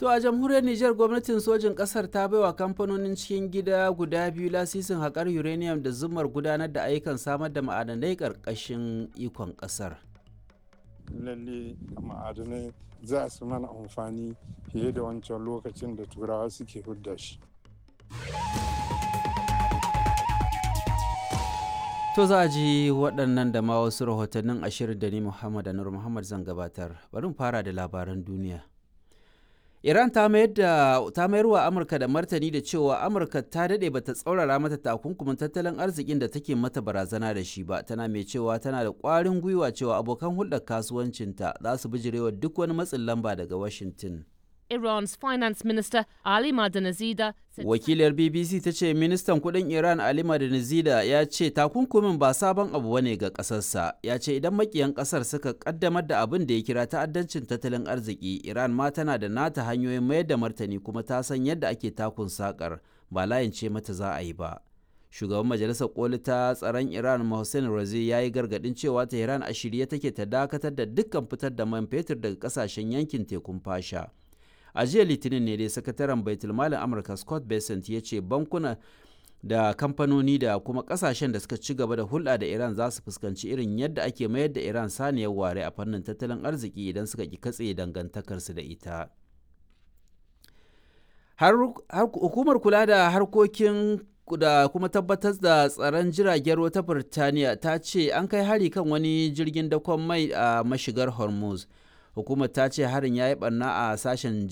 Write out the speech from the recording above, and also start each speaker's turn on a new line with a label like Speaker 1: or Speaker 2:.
Speaker 1: To a jamhuriyar Nijar gwamnatin sojin ƙasar ta baiwa kamfanonin cikin gida guda biyu lasisin haƙar uranium da zumar gudanar da ayyukan samar da ma'adanai ƙarƙashin ikon ƙasar.
Speaker 2: lalle ma'adanai za su mana amfani fiye da wancan lokacin da turawa suke hudda shi
Speaker 1: To za a ji waɗannan da ma wasu rahotannin ashirin da ni Muhammad Anur Muhammad zan gabatar. Bari mu fara da labaran duniya. Iran ta mayar da ta mayar wa Amurka da martani da cewa Amurka ta daɗe bata tsaurara mata takunkumin tattalin arzikin da take mata barazana da shi ba tana mai cewa tana da ƙwarin gwiwa cewa abokan hulɗar kasuwancinta za su bijirewa duk wani matsin lamba daga Washington.
Speaker 3: Iran's finance minister Ali Madanazida said
Speaker 1: Wakiliyar BBC ta ce ministan kudin Iran Ali Madanizida ya ce takunkumin ba sabon abu bane ga kasarsa. Ya ce idan makiyan kasar suka kaddamar da abin da ya kira ta'addancin tattalin arziki, Iran ma tana da nata hanyoyin mayar da martani kuma ta san yadda ake takun sakar ba layin ce mata za a yi ba. Shugaban Majalisar Koli ta tsaron Iran Mohsen Razi ya yi gargadin cewa Tehran a shirye take ta dakatar da dukkan fitar da man fetur daga kasashen yankin tekun fasha. a jiya litinin ne dai sakataren baitulmalin amurka scott bessent ya ce bankuna da kamfanoni da kuma kasashen da suka ci gaba da hulɗa da iran za su fuskanci irin yadda ake mayar da iran saniyar ware a fannin tattalin arziki idan suka ki katse dangantakarsu da ita har hukumar kula da harkokin da kuma tabbatar da tsaron jiragen ruwa ta Birtaniya ta ce an kai hari kan wani jirgin dakon mai a mashigar Hormuz. Hukumar ta ce harin ya yi barna a sashen